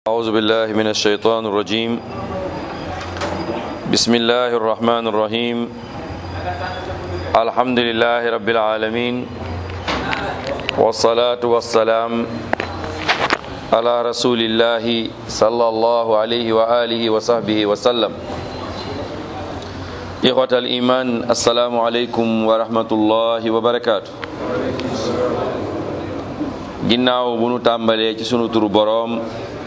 أعوذ بالله من الشيطان الرجيم بسم الله الرحمن الرحيم الحمد لله رب العالمين والصلاة والسلام على رسول الله صلى الله عليه وآله وصحبه وسلم إخوة الإيمان السلام عليكم ورحمة الله وبركاته ginnaaw bu nu tàmbalee ci sunu turu boroom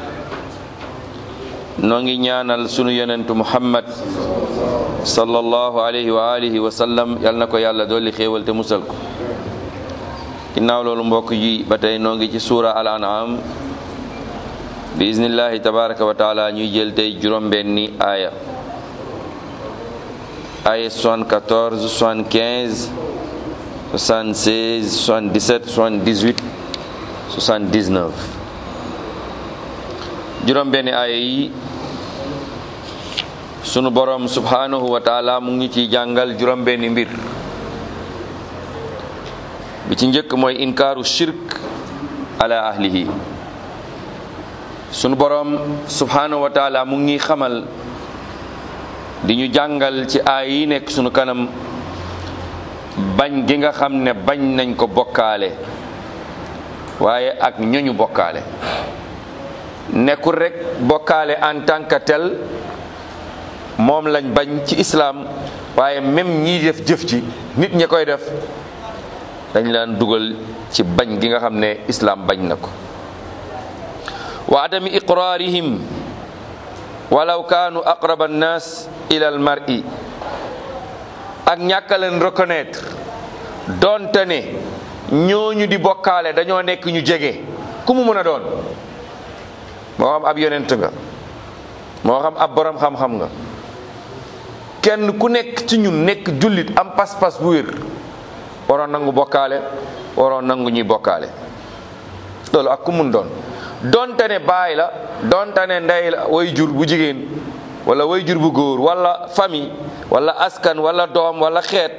noo ngi ñaanal sunu yonentu muhammad sallallahu alayhi wa alihi wa sallam yal na ko yàlla dolli xéewal te musal ko ginnaaw loolu mbokk yi ba tey noo ngi ci suura al an'am bi iznillahi tabaraka wa taala ñuy jël tey juróom-benni aaya aaya 74 75 76 77 78 79 juróom benni aaya yi sunu borom subhanahu wa taala mu ngi ciy jàngal juróom benni mbir bi ci njëkk mooy inkaaru shirk ala ahlihi sunu borom subhanahu wa taala mu ngi xamal di ñu jàngal ci aaya yi nekk sunu kanam bañ gi nga xam ne bañ nañ ko bokkaale waaye ak ñoñu bokkaale nekkul rek bokkaale en tant que tel moom lañ bañ ci islaam waaye même ñii def jëf ci nit ñi koy def dañ laan dugal ci bañ gi nga xam ne islaam bañ na ko wa adami iqraarihim walaw kaanu aqraba annaas ila al mar'i ak ñàkka leen reconnaître donte ne ñooñu di bokkaale dañoo nekk ñu jege ku mu mën a doon moo xam ab yonent nga moo xam ab borom xam-xam nga kenn ku nekk ci ñun nekk jullit am pas-pas bu wér waroon nangu bokkaale waroon nangu ñuy bokkaale loolu ak ku mun doon donte ne baay la donte ne ndey la way jur bu jigéen wala way jur bu góor wala famille wala askan wala doom wala xeet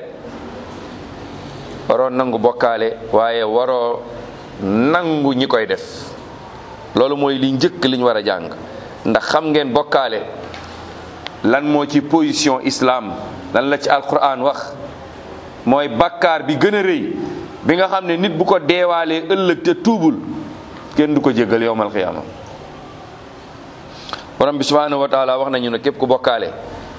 waroo nangu bokkaale waaye waroo nangu ñi koy def loolu mooy li njëkk liñ war a jàng ndax xam ngeen bokkaale lan moo ci position islam lan la ci alquran wax mooy bakkaar bi gën a rëy bi nga xam ne nit bu ko deewaalee ëllëg te tuubul kenn du ko jéggal yowmal xiyaama borom bi subhanahu wa taala wax nañu ne képp ku bokkaale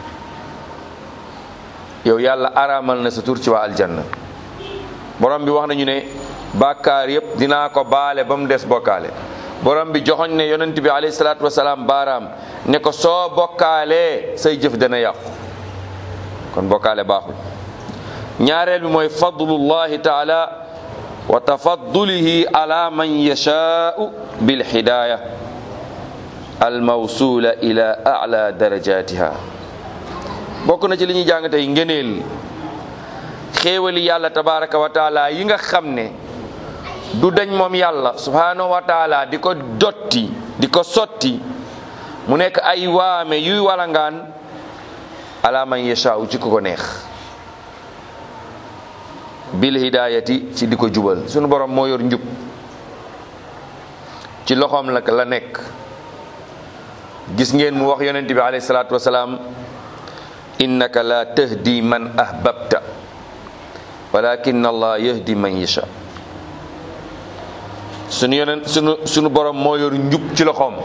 yow yàlla araamal na sa tur ci waa aljanna borom bi wax nañu ne bàkkaar yépp dinaa ko baale ba mu des bokkaale borom bi joxoñ ne yonent bi alayhi salaatu wasalaam baaraam ne ko soo bokkaalee say jëf dana yàqu kon bokkaale baaxul ñaareel bi mooy fadlullahi taala wa tafaddulihi ala man yashaau bil hidaaya al mawsula ila a'la darajatiha bokk na ci li ñuy jàng tey ngëneel xéewali yàlla tabaraka wa taala yi nga xam ne du dañ moom yàlla subhanahu wa taala di ko dotti di ko sotti mu nekk ay waame yuy walangaan ala man yashaaw ci ku ko neex bil hidayati ci di ko jubal sunu borom moo yor njub ci loxoom la la nekk gis ngeen mu wax yonent bi alayhi salaatu wasalaam innaka la tahdi man ahbabta walakin allah yahdi man yasha sunu yonent sunu sunu borom moo yor njub ci loxoom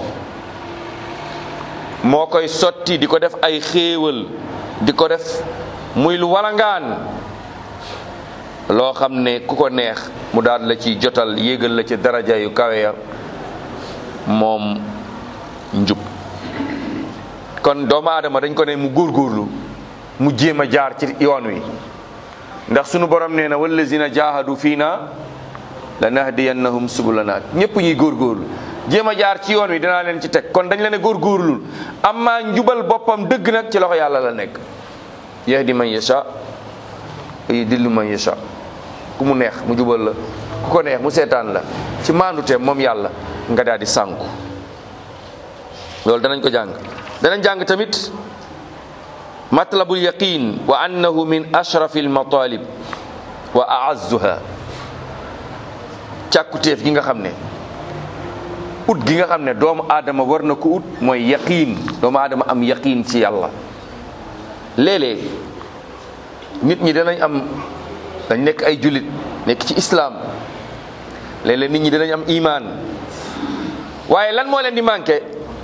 moo koy sotti di ko def ay xéewal di ko def muy lu walangaan loo xam ne ku ko neex mu daal la ci jotal yéegal la ci daraja yu kawe ya moom njub kon doomu aadama dañ ko ne mu góorgóorlu mu jéem a jaar ci yoon wi ndax sunu borom nee na wallazina jahadu fii na la nahdiyannahum subulana ñëpp ñuy góorgóorlu jéem a jaar ci yoon wi dinaa leen ci teg kon dañ la ne góorgóorlul amma njubal boppam dëgg nag ci loxo yàlla la nekk yahdi man yasha yudillu man yasha ku mu neex mu jubal la ku ko neex mu seetaan la ci maanduteem moom yàlla nga daal di sànku loolu danañ ko jàng danañ jàng tamit matlabul yaqin wa annahu min ashrafi almatalib wa aazzuha càkkutéef gi nga xam ne ut gi nga xam ne doomu aadama war na ko ut mooy yaqiin doomu aadama am yaqiin ci yàlla léeg-léeg nit ñi danañ am dañ nekk ay jullit nekk ci islaam léeg-léeg nit ñi danañ am imaan waaye lan moo leen di manqué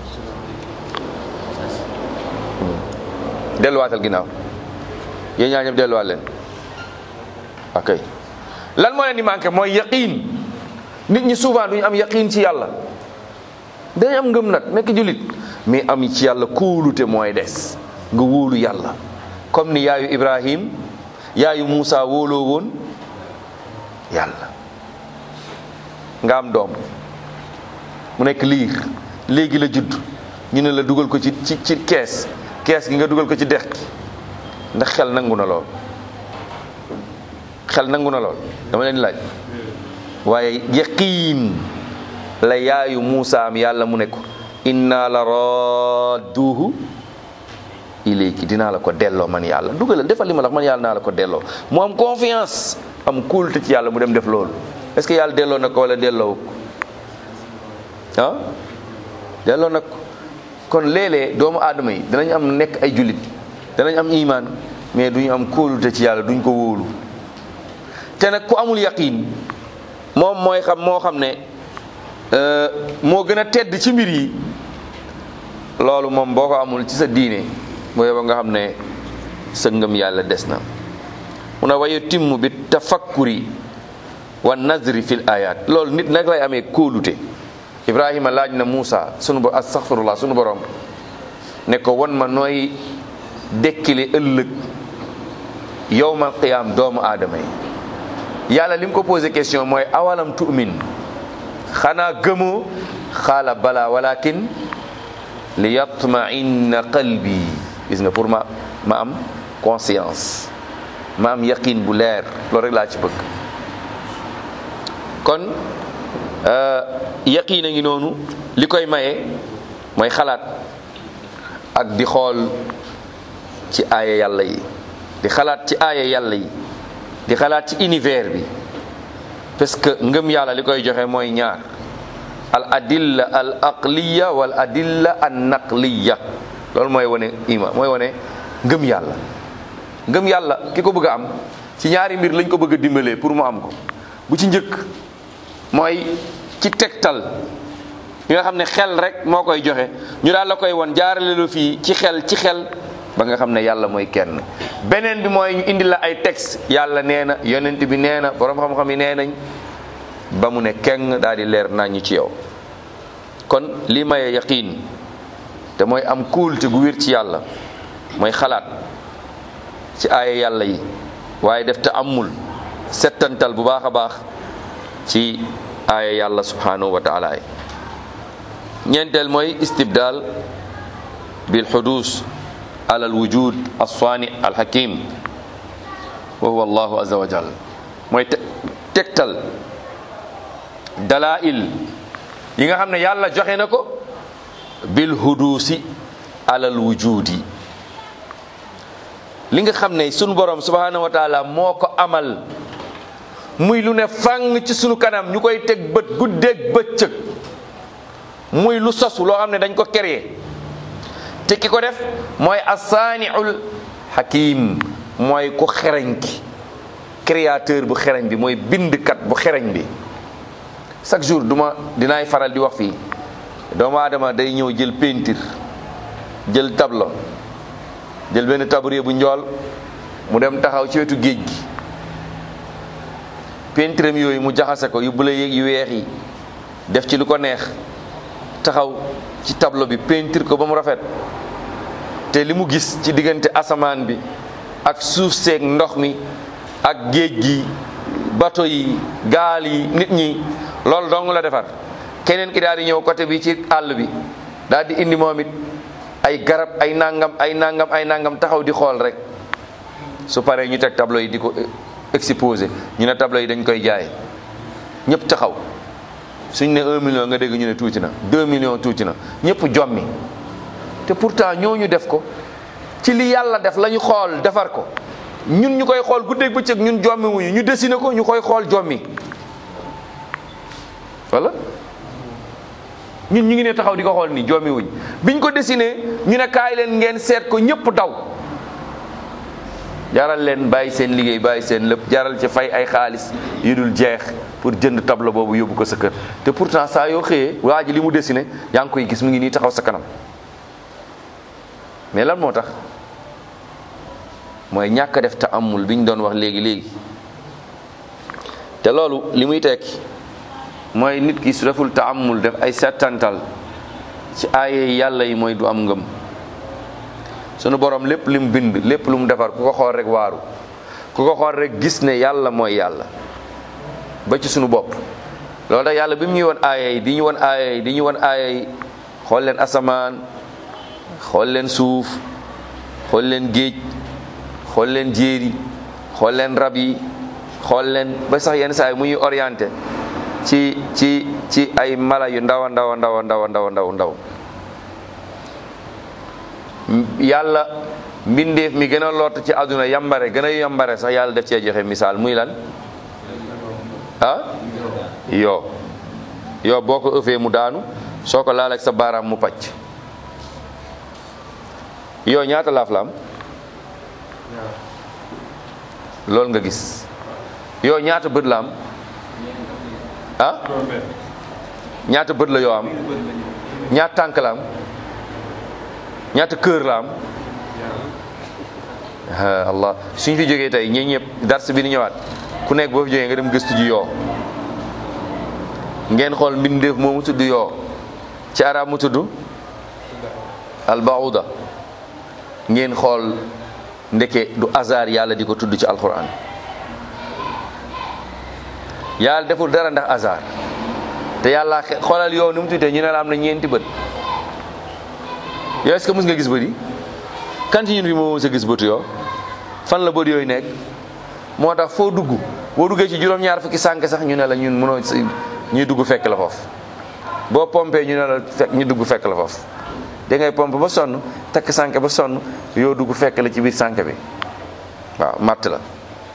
delluwaatal ginnaaw yéen ñaa ñëpp delluwaat leen ok lan moo leen di manqué mooy yaqiin nit ñi souvent duñu am yaqiin ci yàlla dañ am ngëm nag nekk jullit mais am ci yàlla kóolute mooy des nga wóolu yàlla comme ni yaayu Ibrahim yaayu Moussa wóoloo woon yàlla nga am doom mu nekk liir léegi la judd ñu ne la dugal ko ci ci ci kees kees gi nga dugal ko ci dex gi ndax xel nangu na lool xel nangu na lool dama leen laaj waaye yaqiin la yaayu Muusa am yàlla mu ne ko inna la radduhu ilayki dinaa la ko delloo man yàlla dugalal defal li ma la man yàlla naa la ko delloo mu am confiance am kóolute ci yàlla mu dem def loolu est-ce que yàlla delloo na ko wala delloo ko ah delloo nag kon léeg-léeg doomu aadama yi danañ am nekk ay jullit danañ am imaan mais duñu am kóolute ci yàlla duñ ko wóolu te nag ku amul yaqiin moom mooy xam moo xam ne moo gën a tedd ci mbir yi loolu moom boo ko amul ci sa diine boo yeba nga xam ne sa ngëm yàlla des na mu ne waye timm bi tafakkuri wa nazri fil ayat loolu nit nag lay amee kóolute ibrahima laaj na Muusa sunu bo astaghfirullah sunu borom ne ko won ma nooy dekkile ëllëg yowmal qiyaam doomu aadama yi yàlla li mu ko posé question mooy awalam tu'min xanaa gëmoo xaala bala walakin li yatma'inna qalbi gis nga pour ma ma am conscience ma am yaqin bu leer loolu rek laa ci bëgg kon yaqiin a ngi noonu li koy maye mooy xalaat ak di xool ci aaya yàlla yi di xalaat ci aaya yàlla yi di xalaat ci univers bi parce que ngëm yàlla li koy joxe mooy ñaar al adilla al aqliya wal adilla an naqliya loolu mooy wane ima mooy wane ngëm yàlla ngëm yàlla ki ko bëgg a am ci ñaari mbir lañ ko bëgg a dimbalee pour mu am ko bu ci njëkk mooy ci tegtal yi nga xam ne xel rek moo koy joxe ñu daal la koy won jaarale lu fii ci xel ci xel ba nga xam ne yàlla mooy kenn beneen bi mooy ñu indi la ay texte yàlla nee na yonent bi nee na borom xam-xam yi nee nañ ba mu ne keng daal di leer nañu ci yow kon lii maye yaqiin te mooy am kuulte gu wér ci yàlla mooy xalaat ci aaya yàlla yi waaye def te amul settantal bu baax a baax ci aaya yàlla subhanahu wa taala yi ñeenteel mooy istibdal bil xudus ala al wujud alsaani alxakim wa huwa allahu azza wa jal mooy tegtal dalail yi nga xam ne yàlla joxe na ko bil hudusi ala al wujudi li nga xam ne sunu borom subhanahu wa taala moo ko amal muy lu ne fang ci sunu kanam ñu koy teg bët guddeeg bëccëg muy lu sosu loo xam ne dañ ko créé te ki ko def mooy asaaniul hakim mooy ku xereñ ki créateur bu xereñ bi mooy bindkat bu xereñ bi chaque jour duma dinaay faral di wax fii doomu aadama day ñëw jël peinture jël tableau jël benn tabouret bu njool mu dem taxaw ci wetu géej gi peinture am yooyu mu jaxase ko yu bula yeeg yu weex yi def ci lu ko neex taxaw ci tableau bi peinture ko ba mu rafet te li mu gis ci diggante asamaan bi ak suuf seeg ndox mi ak géej gi bato yi gaal yi nit ñi loolu dong la defar keneen ki daal di ñëw côté bi ci àll bi daal di indi moom it ay garab ay nangam ay nangam ay nangam taxaw di xool rek su paree ñu teg tableau yi di ko exposé ñu ne tableau yi dañ koy jaay ñëpp taxaw suñ ne un million nga dégg ñu ne tuuti na deux millions tuuti na ñëpp jommi te pourtant ñooñu def ko ci li yàlla def la ñu xool defar ko ñun ñu koy xool guddeeg bëccëg ñun jommi wuñu ñu dessiné ko ñu koy xool jommi wala ñun ñu ngi ne taxaw di ko xool nii joomi wuñ biñ ko dessiné ñu ne kaay leen ngeen seet ko ñëpp daw jaral leen bàyyi seen liggéey bàyyi seen lépp jaral ci fay ay xaalis yu dul jeex pour jënd tableau boobu yóbbu ko sa kër te pourtant saa yoo xëyee waa ji li mu dessiné yaa ngi koy gis mu ngi nii taxaw sa kanam mais lan moo tax mooy ñàkk def te amul bi ñu doon wax léegi léegi te loolu li muy tekki mooy nit ki su deful te amul def ay settantal ci aaye yàlla yi mooy du am ngëm sunu borom lépp li mu bind lépp lu mu defar ku ko xool rek waaru ku ko xool rek gis ne yàlla mooy yàlla ba ci sunu bopp loolu tax yàlla bi mu ñuy won aaya yi di ñu won aaya yi di ñu won aaya yi xool leen asamaan xool leen suuf xool leen géej xool leen jéeri xool leen rab yi xool leen ba sax yenn saa yi mu ñuy orienté ci ci ci ay mala yu ndaw a ndaw a ndaw a ndaw a ndaw ndaw ndaw yàlla mbindeef mi gën a lott ci àdduna yambare gën a yambare sax yàlla def cee joxe misaal muy lan ah yoo yoo boo ko ëffee mu daanu soo ko laal ak sa baaraam mu pàcc yoo ñaata laaf la am loolu nga gis yoo ñaata bët la am ah ñaata bët la yoo am ñaata tànk la am ñaata kër la am allah suñ fi jógee tey ñi ñëpp dars bi ni ñëwaat ku nekk boo fi jógee nga dem gëstu ji yoo ngeen xool mbindeef moomu tudd yoo ci arab mu tudd albauda ngeen xool ndeke du hasard yàlla di ko tudd ci alquran yàlla deful dara ndax hasard te yàlla xoolal yow ni mu tuddee ñu ne la am na ñeenti bët yow est-ce que mës nga gis bët yi kan ci ñun fi moo mës a gis bëtu yoo fan la bët yooyu nekk moo tax foo dugg boo duggee ci juróom-ñaar fukki sànk sax ñu ne la ñun mënoo ñuy dugg fekk la foofu boo pompé ñu ne la fekk ñu dugg fekk la foofu da ngay pompe ba sonn takk sànk ba sonn yoo dugg fekk la ci biir sànk bi waaw matt la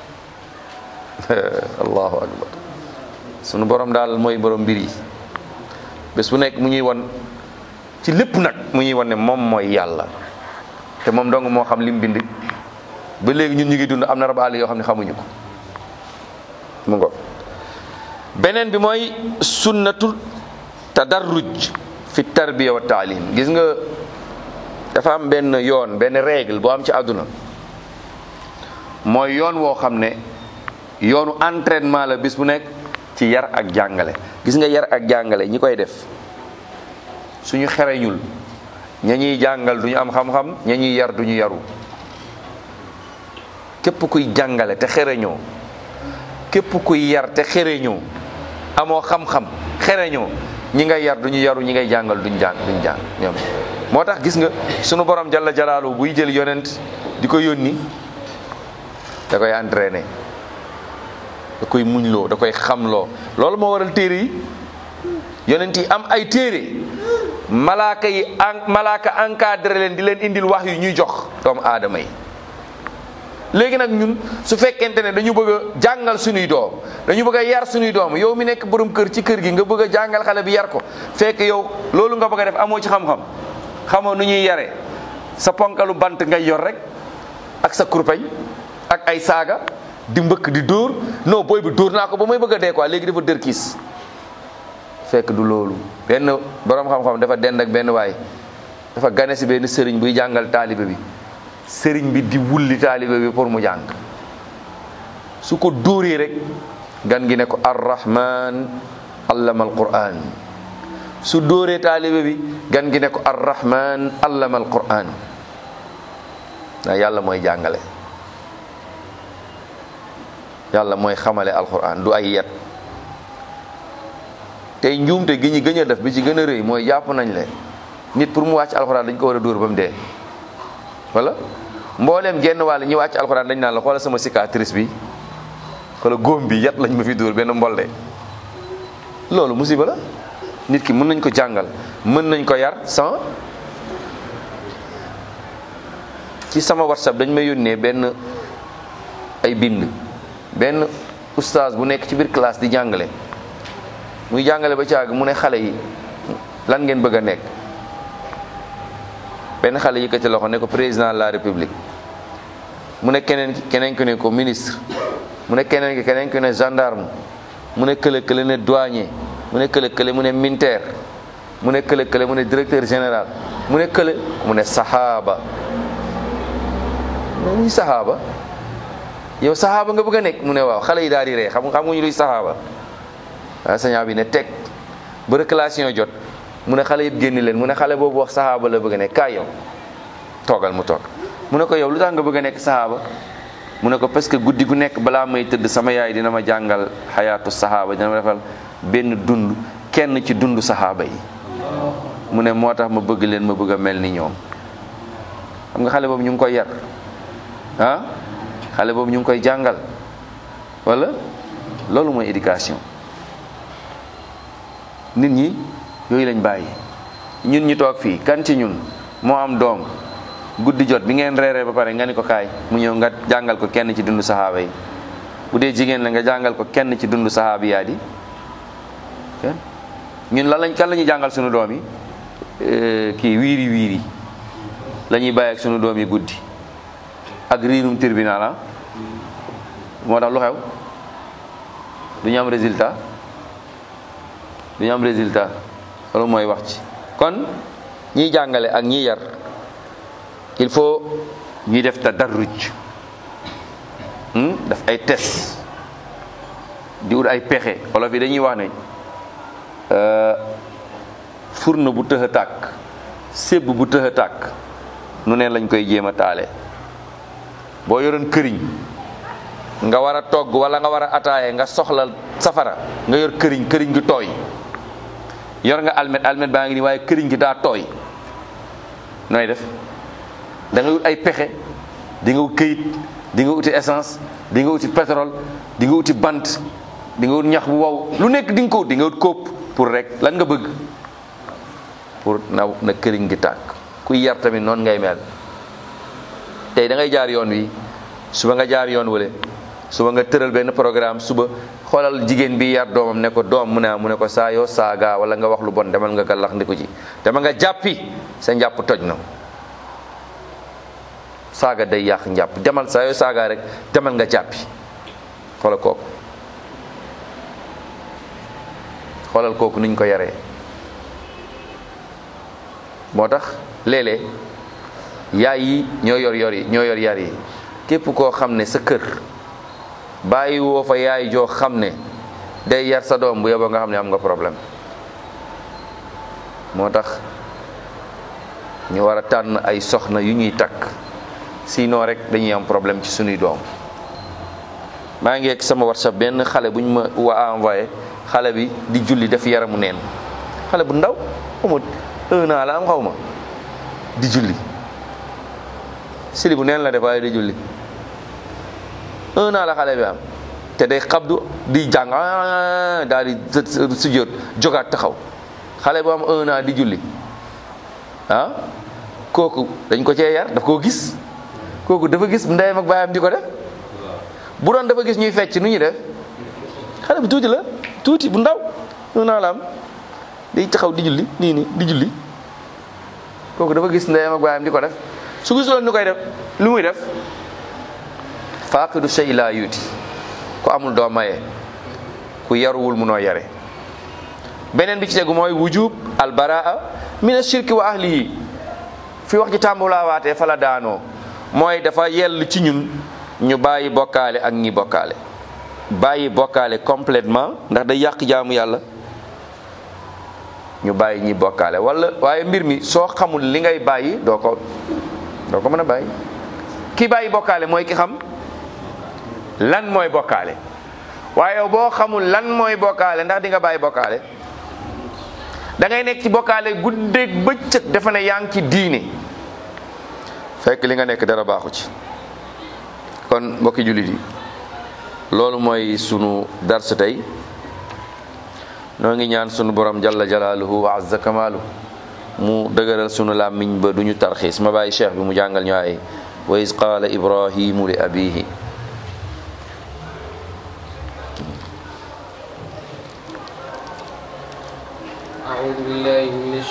allahu akbar sunu borom daal mooy borom mbir yi bés bu nekk mu ñuy won ci lépp nag mu ñuy won ne moom mooy yàlla te moom dong moo xam lim bind ba léegi ñun ñu ngi dund am na rabaale yoo xam ne xamuñu ko mu ngo beneen bi mooy sunnatul tadarruj fi tarbiya wa taalim gis nga dafa am benn yoon benn règle boo am ci àdduna mooy yoon woo xam ne yoonu entraînement la bis bu nekk ci yar ak jàngale gis nga yar ak jàngale ñi koy def suñu xereñul ña ñuy jàngal duñu am xam-xam ña ñuy yar duñu yaru képp kuy jàngale te xereñoo képp kuy yar te xereñoo amoo xam-xam xereñoo ñi ngay yar duñu yaru ñi ngay jàngal duñ jàng duñ jàng ñoom moo tax gis nga sunu borom jalla jalaalu buy jël yonent di ko yónni da koy entraîné da koy muñloo da koy xamloo loolu moo waral téere yi yonent yi am ay téere malaaka yi en malaaka encadré leen di leen indil wax yu ñuy jox doomu aadama yi léegi nag ñun su fekkente ne dañu bëgg a jàngal suñuy doom dañu bëgg a yar suñuy doom yow mi nekk borom kër ci kër gi nga bëgg a jàngal xale bi yar ko fekk yow loolu nga bëgg a def amoo ci xam-xam xamoo nu ñuy yare sa ponkalu bant ngay yor rek ak sa kurpeñ ak ay saaga di mbëkk di dóor non booy bi dóor naa ko ba may bëgg a dee quoi léegi dafa dër kiis fekk du loolu benn borom xam-xam dafa dend ak benn waay dafa gane si benn sëriñ buy jàngal taalibe bi sëriñ bi di wulli taalibe bi pour mu jàng su ko dóoree rek gan gi ne ko arrahman allama alquran su dóoree taalibe bi gan gi ne ko arrahman allama alquran na yàlla mooy jàngale yàlla mooy xamale alquran du ay yet tey njuumte gi ñu gën a def bi ci gën a rëy mooy jàpp nañ le nit pour mu wàcc alquran dañ ko war a dóor ba mu dee wala mbooleem genn wàll ñi wàcc alxuraan dañ naan la xoola sama cicatrice bi xoola góom bi yat lañ ma fi dóor benn mbolde loolu musiba la nit ki mën nañ ko jàngal mën nañ ko yar sans ci sama whatsapp dañ may yónnee benn ay bind benn oustaz bu nekk ci biir classe di jàngale muy jàngale ba caag mu ne xale yi lan ngeen bëgg a nekk benn xale yëkkati loxo ne ko président de la république mu ne keneen ki keneen ki ne ko ministre mu ne keneen ki keneen ki ne gendarme mu ne kële kële ne douanier mu ne kële kële mu ne militaire mu ne kële kële mu ne directeur général mu ne kële mu ne saxaaba mu ne luy saxaaba yow saxaaba nga bëgg a nekk mu ne waaw xale yi daal di ree xam xam nga ñu luy saxaaba waaw sañaa bi ne teg ba réclamation jot mu ne xale yëpp génni leen mu ne xale boobu wax saxaaba la bëgg a nekk kaay yow toogal mu toog mu ne ko yow lu tax nga bëgg a nekk saxaaba mu ne ko parce que guddi gu nekk balaa may tëdd sama yaay dina ma jàngal xayaatu saxaaba dina ma defal benn dund kenn ci dund saxaaba yi mu ne moo tax ma bëgg leen ma bëgg a mel ni ñoom xam nga xale boobu ñu ngi koy yar ah xale boobu ñu ngi koy jàngal wala loolu mooy éducation nit ñi yooyu lañ bàyyi ñun ñu toog fii kan ci ñun moo am doom guddi jot bi ngeen reeree ba pare nga ni ko kaay mu ñëw nga jàngal ko kenn ci dundu saxaaba yi bu dee jigéen la nga jàngal ko kenn ci dundu saxaaba yaa di ñun lan lañ kan la ñuy jàngal sunu doom yi kii wiiri wiiri la ñuy bàyyi ak sunu doom yi guddi ak riirum tribunal ah moo tax lu xew du ñu am résultat du ñu am résultat loolu mooy wax ci kon ñiy jàngale ak ñiy yar il faut ñuy def tadarruj daf ay test di wut ay pexe olof yi dañuy wax ne furna bu tëx a tàkk sébb bu tëx a tàkk nu ne lañ koy jéem a taale boo yoroon këriñ nga war a togg wala nga war a ataaye nga soxla safara nga yor këriñ këriñ gi tooy yor nga almet almet baa ngi nii waaye këriñ gi daa tooy nooy def da nga wut ay pexe di nga wut këyit di nga wuti essence di nga wuti pétrole di nga wuti bant di nga wut ñax bu wow lu nekk di nga ko wut di nga wut kóob pour rek lan nga bëgg pour na na këriñ gi tàkk kuy yar tamit noonu ngay mel tey da ngay jaar yoon wi suba nga jaar yoon wale suba nga tëral benn programme suba xoolal jigéen bi yar doomam ne ko doom mu ne mu ne ko saa yoo saaga wala nga wax lu bon demal nga gàllax ndiku ci dama nga jàppi sa njàpp toj na saaga day yàq njàpp demal saa yoo saaga rek demal nga jàppi xoolal kooku xoolal kooku niñ ko yaree moo tax léeg-léeg yaay yi ñoo yor yor yi ñoo yor yar yi képp koo xam ne sa kër bàyyi woo fa yaay joo xam ne day yar sa doom bu yeboo nga xam ne am nga problème moo tax ñu war a tànn ay soxna yu ñuy takk sinon rek dañuy am problème ci sunuy doom maa ngi ak sama whatsapp benn xale bu ñu ma wa envoyé xale bi di julli def yaramu neen xale bu ndaw amul un an la am xaw ma di julli sili bu neen la def waaye di julli un an la xale bi am te day xabdu di jàng daal di sujjóot jogaat taxaw xale bu am un an di julli ah kooku dañ ko cee yar daf koo gis kooku dafa gis ndeyam ak baayam di ko def bu doon dafa gis ñuy fecc nu ñuy def xale bu tuuti la tuuti bu ndaw un an la am day taxaw di julli nii nii di julli kooku dafa gis ndeyam ak baayam di ko def su gisoon ñu koy def lu muy def faaqidu shay laa yuuti ku amul doo maye ku yaruwul munoo yare beneen bi ci tegu mooy wujub albaraa min ashirki wa ahlihi fi wax ci tàmbulaa waatee fa la daanoo mooy dafa yell ci ñun ñu bàyyi bokkaale ak ñi bokkaale bàyyi bokkaale complètement ndax day yàq jaamu yàlla ñu bàyyi ñi bokkaale wala waaye mbir mi soo xamul li ngay bàyyi doo ko doo ko mën a bàyyi ki bàyyi bokkaale mooy ki xam lan mooy bokkaale waaye yow boo xamul lan mooy bokkaale ndax di nga bàyyi bokkaale da ngay nekk ci bokkaale guddeeg bëccëg dafa ne yaa ngi ci diine fekk li nga nekk dara baaxu ci kon mbokki jullit yi loolu mooy sunu darsu tey noo ngi ñaan sunu borom jalla jalaaluhu wa azza kamaalu mu dëgëral sunu làmmiñ ba duñu tarxiis ma bàyyi cheikh bi mu jàngal ñu ay wa is qaala ibrahimu li abihi أعوذ بالله من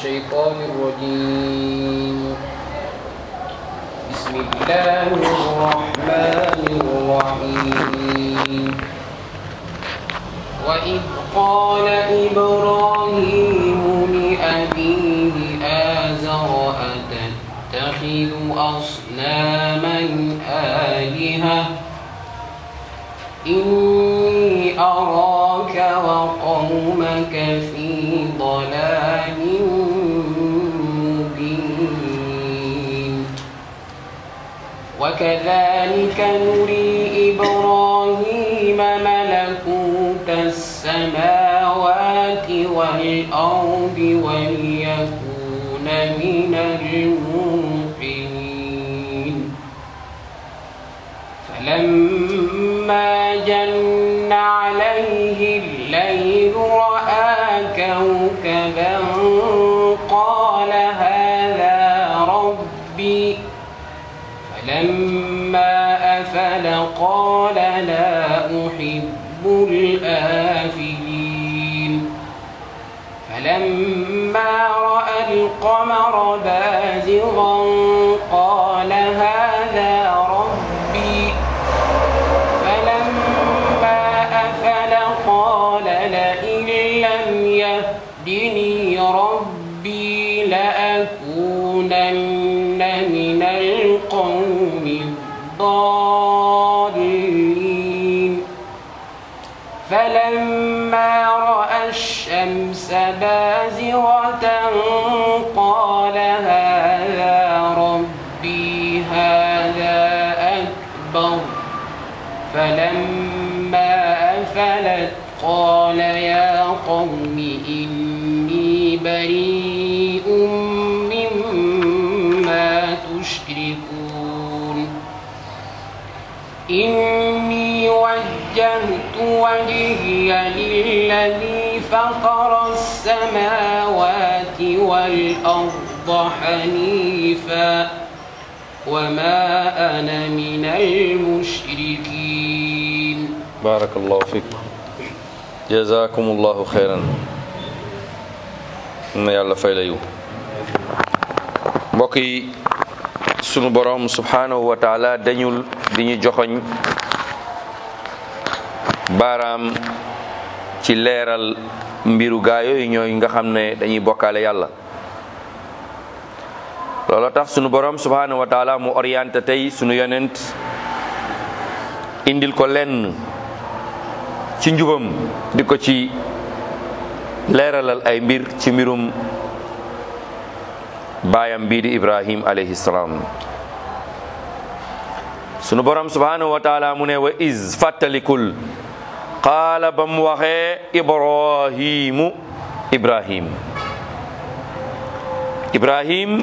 الله الرحمن الرحيم وإذ قال إبراهيم لأبيه آزر أتتخذ أصناما آلهة إني أراك وقومك في ضلال مبين وكذلك نري إبراهيم ملكوت السماوات والأرض وليكون من الموقنين فلما جن عليه الليل رأى كوكبا قال هذا ربي فلما أفل قال لا أحب الآفلين فلما رأى القمر بازغا قال هذا ربي فلما أفل قال لئن لم يهدني ربي لأكونن من القوم الضالين فلما رأى الشمس بازغة قال هذا ربي هذا أكبر فلما أفلت قال يا قوم إني بريء مما تشركون إني وجهت وجهي للذي فطر السماوات والأرض حنيفا وما أنا من المشركين barakallahu fik jazakumullahu xeyran na yàlla fay la yiw mbokk yi sunu borom subhanahu wa taala dañul di ñu joxoñ baaraam ci leeral mbiru gaa yooyu ñooy nga xam ne dañuy bokkaale yàlla looloo tax sunu borom subhanahu wa taala mu orienté tey sunu yonent indil ko lenn ci njubam di ko ci leeralal ay mbir ci mbirum baayam bii di ibrahim alayhi salaam sunu borom subhanahu wa taala mu ne wa iz fàttalikul qaala ba mu waxee ibrahimu ibrahim ibrahim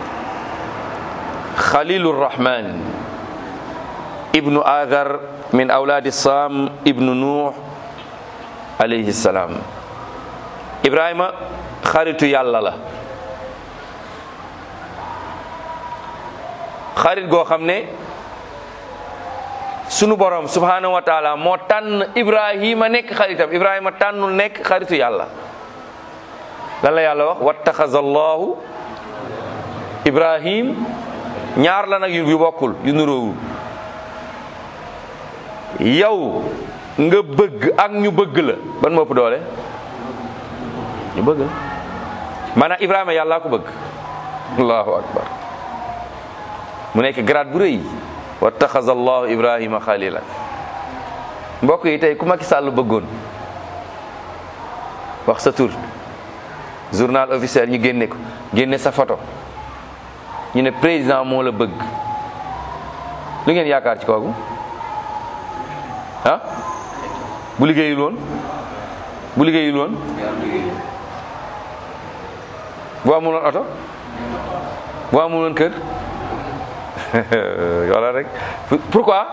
khalilu rahman ibnu adar min awlaadi sam ibnu nuux alayhi salaam ibrahima xaritu yàlla la xarit goo xam ne sunu borom subhanahu wa taala moo tànn ibrahima nekk xaritam ibrahima tànnul nekk xaritu yàlla lan la yàlla wax wattaxaza allahu ibrahim ñaar la nag yu bokkul yu nuróowul yow nga bëgg ak ñu bëgg la ban moo ëpp doole ñu bëgg la maanaam ibrahima yàllaa ko bëgg allahu akbar mu nekk grade bu rëy wattaxaza allahu ibrahima xalila mbokk yi tey ku Macky Sall bëggoon wax sa tur journal officiel ñu génne ko génne sa photo ñu ne président moo la bëgg lu ngeen yaakaar ci kooku ah bu liggéeyul woon bu liggéeyul woon bu amul woon oto bu amul woon kër wala rek pourquoi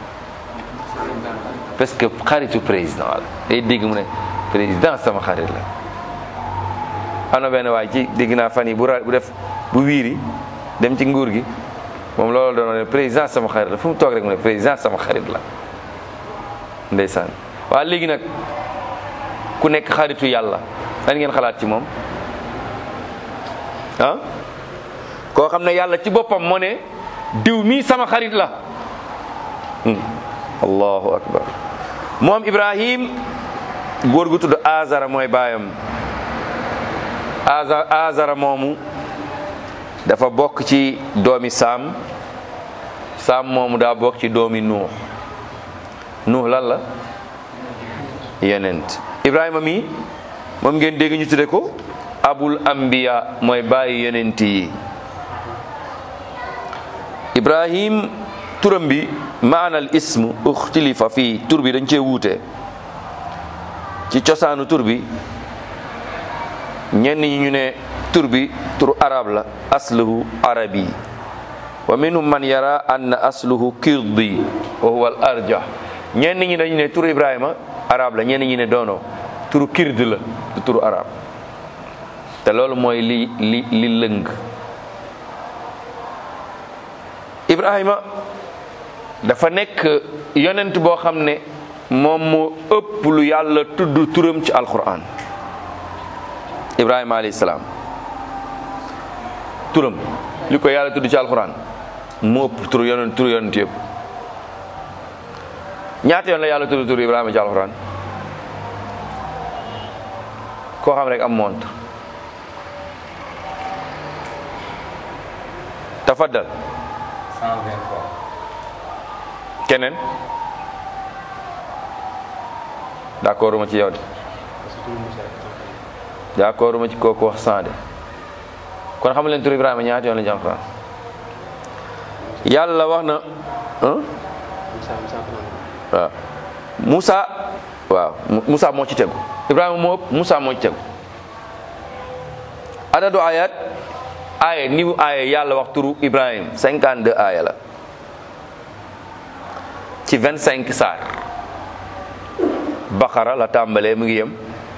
parce que xaritu président la day dégg mu ne président sama xarit la am na benn waay ci dégg naa fan yi bu ra bu def bu wiiri dem ci nguur gi moom loolu doon ne président sama xarit la fu mu toog rek mu ne président sama xarit la ndeysaan waaw léegi nag ku nekk xaritu yàlla lan ngeen xalaat ci moom ah koo xam ne yàlla ci boppam moo ne diw mii sama xarit la allahu akbar moom ibrahim góor gu tudd azara mooy baayam aza azara moomu dafa bokk ci doomi saam saam moomu daa bokk ci doomi nuux nuux lan la yenent ibrahima mi moom ngeen dégg ñu tudde ko abul anbiya mooy bàyyi yenent yi ibrahim turam bi maanal ism uxtilifa fii tur bi dañ cee wuute ci cosaanu tur bi ñenn ñi ñu ne tur bi tur arab la asluhu arabi wa minhum man yara anna asluhu kirdi wa huwa al arjah ñenn ñi dañu ne tur ibrahima arab la ñenn ñi ne doono turu kird la du turu arab te loolu mooy li li li lëng ibrahima dafa nekk yonent boo xam ne moom moo ëpp lu yàlla tudd turam ci alquran ibrahima alayhi salaam turam li ko yàlla tudd ci alquran moo ëpp turu yonent turu yonent yëpp ñaata yoon la yàlla tudd turu ibrahima ci alquran koo xam rek am montre tafaddal 120 fois. keneen d'accord ma ci yow de Parce que tout le monde sait. d'accord ma ci kooku wax cent de kon xam leen tur Ibrahima ñaata yoon la jàng Alxuraan yàlla wax na ah Moussa Moussa Fernand. waaw Moussa waaw Mu- Moussa moo ci tegu Ibrahima moo ëpp Moussa moo ci tegu adadu ayat aaya ni mu aaya yàlla wax turu Ibrahim 52 aaya la ci 25 saar Baqara la tàmbalee mu ngi yem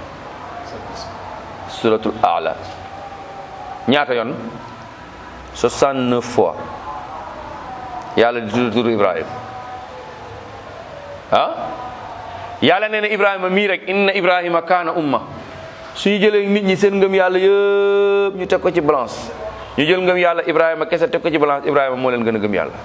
suratul Aala ñaata yoon 69 fois yàlla di tudd turu Ibrahim ah yàlla nee na Ibrahima mii rek inna Ibrahima kaana umma suñu jëlee nit ñi seen ngëm yàlla yëpp ñu teg ko ci balance ñu jël ngëm yàlla Ibrahima kese teg ko ci balance Ibrahima moo leen gën a gëm yàlla.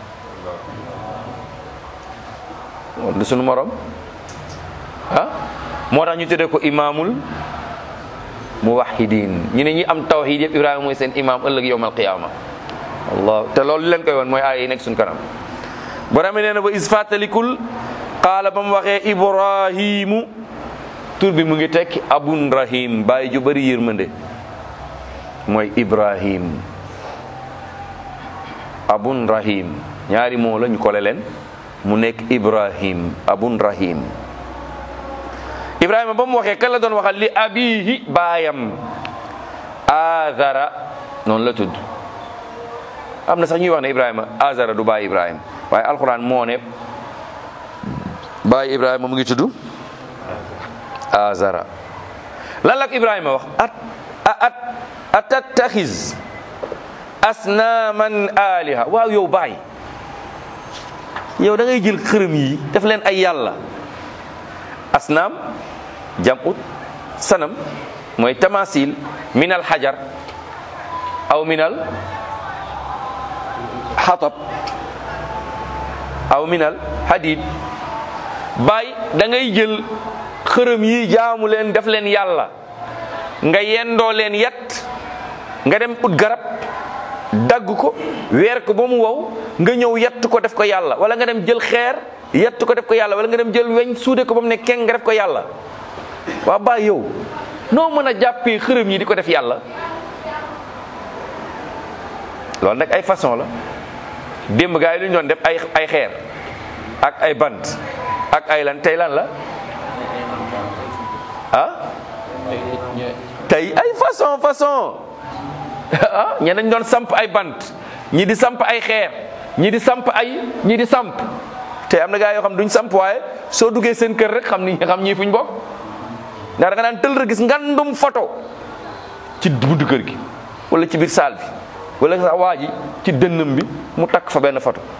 moom du suñu morom ah moo tax ñu tuddee ko imaamul muwahhidin ñu ne ñi am tawhid yëpp Ibrahima mooy seen imaam ëllëg yowmal qiyaama allah te loolu li leen koy woon mooy aaya yi nekk suñu kanam. borom nee na ba is fàttalikul qaala ba mu waxee ibrahimu tur bi mu ngi tekki abun rahim bàyyi ju bëri yërmande mooy ibrahim abun rahim ñaari moo la ñu kole leen mu nekk ibrahim abun rahim ibrahima ba mu waxee kan la doon waxal li abihi baayam azara noonu la tudd am na sax ñuy wax ne ibrahima azara du bàyyi ibrahima waaye alquran moo ne bàyyi ibrahima mu ngi tudd azara lan la ko ibrahima wax at at atattaxiz asnaaman aliha waaw yow baay yow da ngay jël xërëm yi def leen ay yàlla asnaam jamut sanam mooy tamasil min al xajar aw min al xatab aw min al hadid baay da ngay jël xërëm yi jaamu leen def leen yàlla nga yendoo leen yat nga dem ut garab dagg ko weer ko ba mu wow nga ñëw yett ko def ko yàlla wala nga dem jël xeer yett ko def ko yàlla wala nga dem jël weñ suude ko ba mu ne keng nga def ko yàlla waa baay yow noo mën a jàppee xërëm yi di ko def yàlla loolu nag ay façon la démb gaa yi lu ñu doon def ay ay xeer ak ay bant ak ay lan tey lan la ah tey ay façon façon ah ñeneen doon samp ay bant ñi di samp ay xeer ñi di samp ay ñi di samp te am na gaa yoo xam duñ samp waaye soo duggee seen kër rek xam ni xam ñii fuñ bokk ndax da nga daan tël rek gis ngandum photo ci buntu kër gi wala ci biir saal bi wala sax waa ji ci dënnam bi mu takk fa benn photo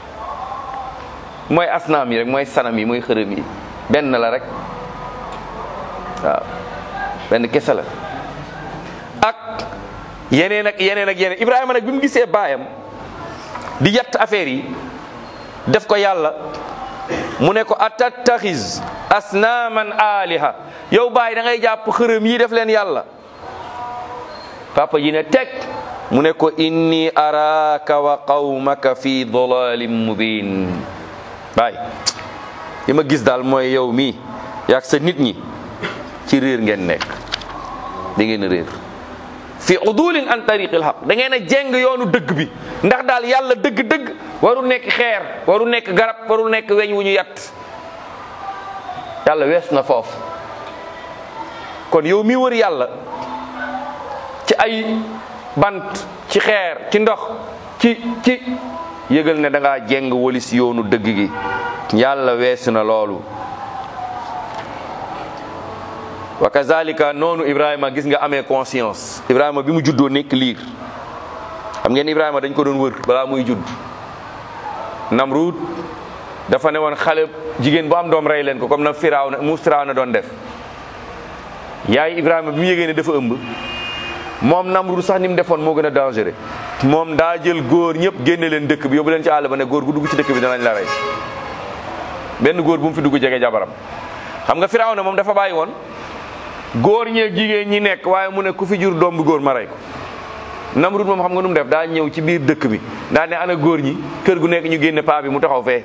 mooy asnaam yi rek mooy sanam yi mooy xërëm yi benn la rek waaw benn kese la ak yeneen ak yeneen ak yeneen Ibrahima nag bi mu gisee baayam di yatt affaire yi def ko yàlla mu ne ko atattaxiz asnaaman aliha yow baay da ngay jàpp xërëm yi def leen yàlla papa ji ne teg mu ne ko inni araaka wa qawmaka fi dalalin mubin baay li ma gis daal mooy yow mii yaag sa nit ñi ci réer ngeen nekk da ngeen a réer fi udulin an tariqil haq da ngeen a jeng yoonu dëgg bi ndax daal yàlla dëgg-dëgg warul nekk xeer warul nekk garab warul nekk weñ wu ñu yat yàlla wees na foofu kon yow mi wër yàlla ci ay bant ci xeer ci ndox ci ci yëgal ne da ngaa jeng walis yoonu dëgg gi yàlla weesu na loolu wa kazalika noonu ibrahima gis nga amee conscience ibrahima bi mu juddoo nekk liir xam ngeen ibrahima dañ ko doon wër balaa muy judd namrud dafa ne woon xale jigéen bu am doom rey leen ko comme na firaaw na mu firaaw na doon def yaay ibrahima bi mu yégée ne dafa ëmb moom namrud sax ni mu defoon moo gën a dangereux moom daa jël góor ñëpp génne leen dëkk bi yóbbu leen ci àll ba ne góor gu dugg ci dëkk bi danañ la rey benn góor bu mu fi dugg jege jabaram xam nga firaaw na moom dafa bàyyi woon góor ñeeg jigéen ñi nekk waaye mu ne ku fi jur doom bu góor ma rey ko Namrud moom xam nga nu mu def daa ñëw ci biir dëkk bi daa ne ana góor ñi kër gu nekk ñu génne paa bi mu taxaw fee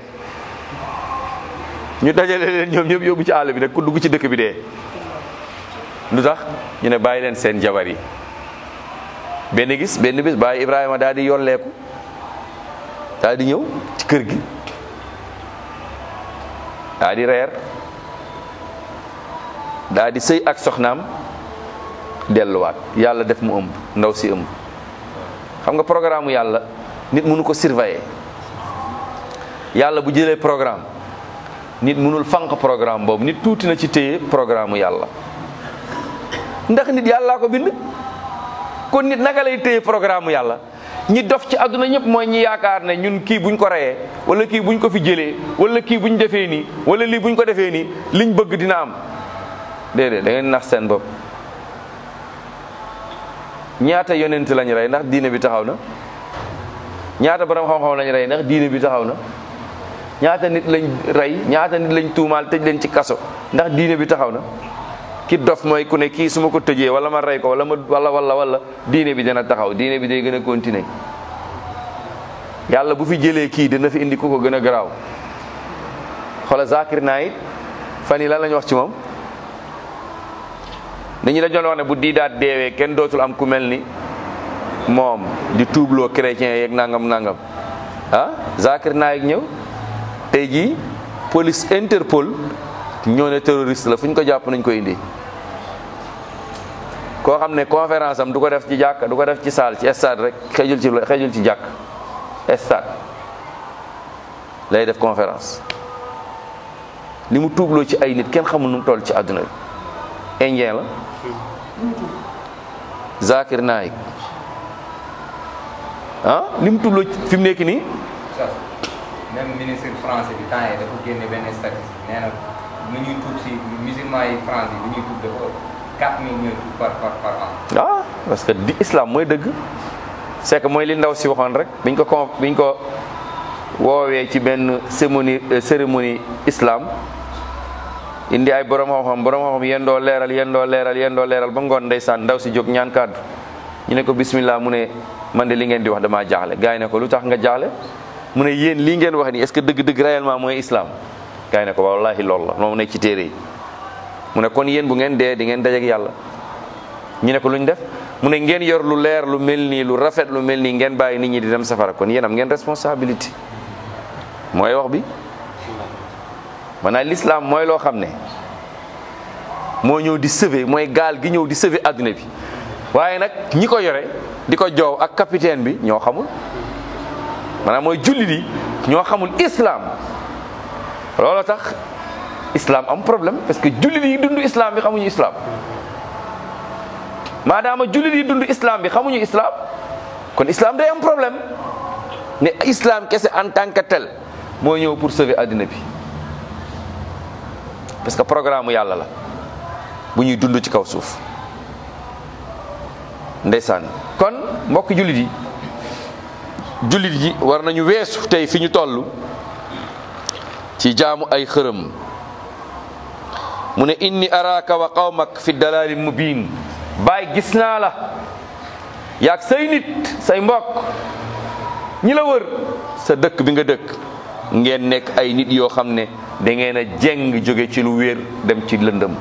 ñu dajale leen ñoom ñëpp yóbbu ci àll bi nag ku dugg ci dëkk bi dee lu tax ñu ne bàyyi leen seen jabar yi benn gis benn bis bàyyi Ibrahima daal di yolleeku daal di ñëw ci kër gi daal di reer daa di sëy ak soxnaam delluwaat yàlla def mu ëmb ndaw si ëmb xam nga programme yàlla nit mënu ko surveiller yàlla bu jëlee programme nit mënul fànq programme boobu nit tuuti na ci téye programme yàlla ndax nit yàllaa ko bind kon nit naka lay téye programme yàlla ñi dof ci àdduna ñëpp mooy ñi yaakaar ne ñun kii buñ ko reyee wala kii buñ ko fi jëlee wala kii buñ defee nii wala lii buñ ko defee nii liñ bëgg dina am déedéet da ngeen nax seen bopp ñaata yonent lañ rey ndax diine bi taxaw na ñaata borom xam-xam lañ rey ndax diine bi taxaw na ñaata nit lañ rey ñaata nit lañ tuumaal tëj leen ci kaso ndax diine bi taxaw na ki dof mooy ku ne kii su ma ko tëjee wala ma rey ko wala ma wala wala wala diine bi dana taxaw diine bi day gën a continuer yàlla bu fi jëlee kii dana fi indi ku ko gën a garaaw xoola Zakir Naik fan yi lan lañ wax ci moom nit ñi dañ doon wax ne bu diidaat deewee kenn dootul am ku mel ni moom di tuubloo chrétien yeeg nangam nangam ah Zakir Naik ñëw tey jii police Interpol ñoo ne terroriste la fu ñu ko jàpp nañ ko indi koo xam ne conférence am du ko def ci jàkk du ko def ci salle ci stade rek xejul ci xejul ci jàkk stade lay def conférence li mu tuubloo ci ay nit kenn xamul nu mu toll ci àdduna bi indien la Zakir Naik ah li mu tuubloo fi mu nekk nii même ministre français bi temps yii dafa génne benn statistique nee na lu ñuy tuub si musulman yi France yi lu ñuy tuub dafa 4000 ñooy tuub par par par an. ah parce que di islam mooy dëgg c'est que mooy li ndaw si waxoon rek biñ ko con biñ ko woowee ci benn cérémonie cérémonie islam indi ay borom xam-xam borom xam-xam yendoo leeral yendoo leeral yendoo leeral ba ngoon ndeysaan ndaw si jóg ñaan kàddu ñu ne ko bismillah mu ne man de li ngeen di wax damaa jaaxle gars yi ne ko lu tax nga jaaxle mu ne yéen lii ngeen wax nii est-ce que dëgg-dëgg réellement mooy islam gars yi ne ko wallahi loolu la moom nekk ci téere yi mu ne kon yéen bu ngeen dee di ngeen dajeek yàlla ñu ne ko lu ñu def mu ne ngeen yor lu leer lu mel nii lu rafet lu mel nii ngeen bàyyi nit ñi di dem safara kon yéen am ngeen responsabilité mooy wax bi maanaam l'islam mooy loo xam ne moo ñëw di sauver mooy gaal gi ñëw di sauver adduna bi waaye nag ñi ko yore di ko joow ak capitaine bi ñoo xamul maanaam mooy jullit yi ñoo xamul islam loolu tax islam am problème parce que jullit yi dund islam bi xamuñu islam maadaama jullit yi dund islam bi xamuñu islam kon islam day am problème ne islam kese en tant que tel moo ñëw pour sauver addina bi parce que programme yàlla la bu ñuy dund ci kaw suuf ndeysaan kon mbokk jullit yi jullit yi war nañu weesu tey fi ñu toll ci jaamu ay xërëm mu ne inni araaka wa qawmak fi dalali mubin baay gis naa la yaag say nit say mbokk ñi la wër sa dëkk bi nga dëkk ngeen nekk ay nit yoo xam ne da ngeen a jeng jóge ci lu wér dem ci lëndëm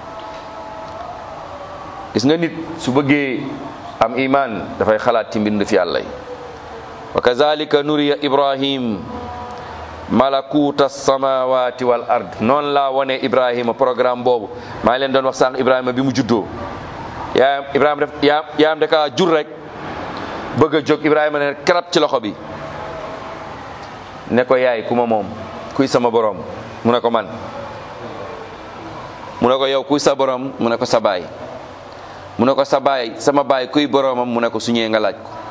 gis nga nit su bëggee am iman dafay xalaat ci mbind fi yàlla yi wa kazalika nuriya ibrahim malakuta samawati wal ard noonu laa wone ibrahima programme boobu maa ngi leen doon wax sànq ibrahima bi mu juddoo yaayam ibrahima def yaa yaayam da kaa jur rek bëgg a jóg ibrahima ne karat ci loxo bi ne ko yaay ku ma moom kuy sama borom mu ne ko man mu ne ko yow kuy sa borom mu ne ko sa baay mu ne ko sa baay sama baay kuy boromam mu ne ko su ñëwee nga laaj ko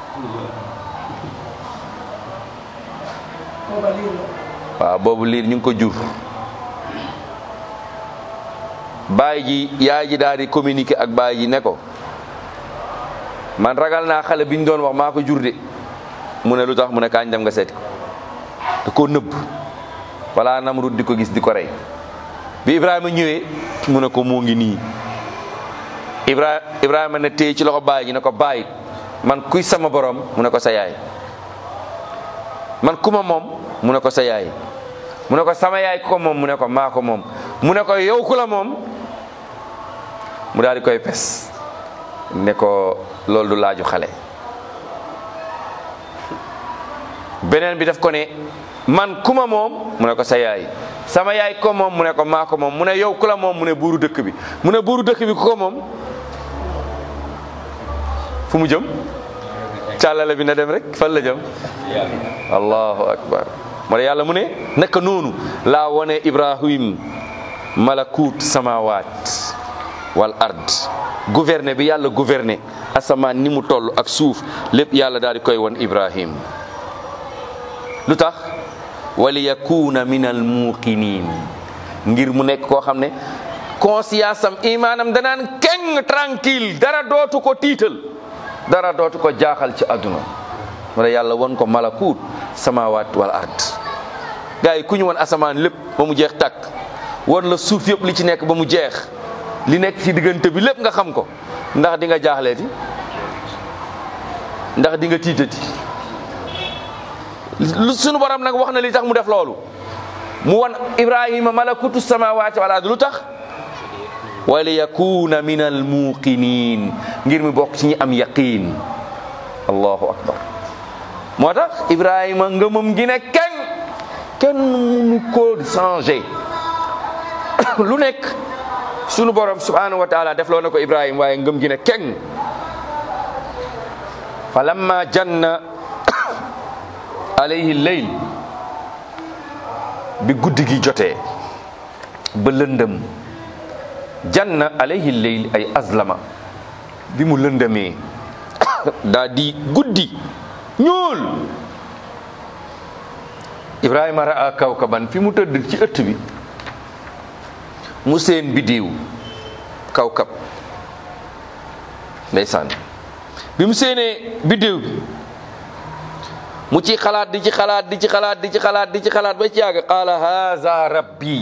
waaw boobu liir ñu ngi ko jur baay ji yaay ji daal di communiquer ak baay ji ne ko man ragal naa xale bi ñu doon wax maa ko jur de mu ne lu tax mu ne kaañ dem nga seeti ko da koo nëbb wala Namrud di ko gis di ko rey bi Ibrahima ñëwee mu ne ko moo ngi nii Ibra Ibrahima ne téye ci loxo baay ji ne ko baay man kuy sama borom mu ne ko sa yaay man ku ma moom mu ne ko sa yaay mu ne ko sama yaay ku ko moom mu ne ko maa ko moom mu ne ko yow ku la moom mu daal di koy pes ne ko loolu du laaju xale beneen bi daf ko ne man ku ma moom mu ne ko sa yaay sama yaay ko moom mu ne ko maa ko moom mu ne yow ku la moom mu ne buuru dëkk bi mu ne buuru dëkk bi ku ko moom fu mu jëm càllale bi na dem rek fan la jëm allahu akbar moo tax yàlla mu ne naka noonu laa wone ibrahim malakut samawat wal ard gouverner bi yàlla gouverner asamaan ni mu toll ak suuf lépp yàlla daal di koy won ibrahim lu tax wali yakuna min al muqinin ngir mu nekk koo xam ne conscience am imaanam danaan keng tranquille dara dootu ko tiital dara dootu ko jaaxal ci àdduna wala yàlla won ko malakut samawat wal ard gars yi ku ñu won asamaan lépp ba mu jeex tàkk won la suuf yëpp li ci nekk ba mu jeex li nekk ci diggante bi lépp nga xam ko ndax di nga jaaxleeti ndax di nga tiitati lu sunu borom nag wax na li tax mu def loolu mu won ibrahima malakutu samawati wal ard lu tax wali yakuna min al muqinin ngir mi bokk ci ñi am yaqin allahu akbar moo tax ibrahima ngëmam gi ne kenn kenn munu ko changé lu nekk sunu borom subhanahu wa taala def loo na ko ibrahima waaye ngëm gi ne kenn fa lamma janna alayhi leyl bi guddi gi jotee ba lëndëm janna alayhi leyl ay azlama bi mu lëndëmee daa di guddi ñuul ibrahima raa kawkaban fi mu tëdd ci ëtt bi mu seen biddiw kawkab ndeysaan bi mu seenee biddiw bi mu ci xalaat di ci xalaat di ci xalaat di ci xalaat di ci xalaat ba ci yàgg qaala haza rabbi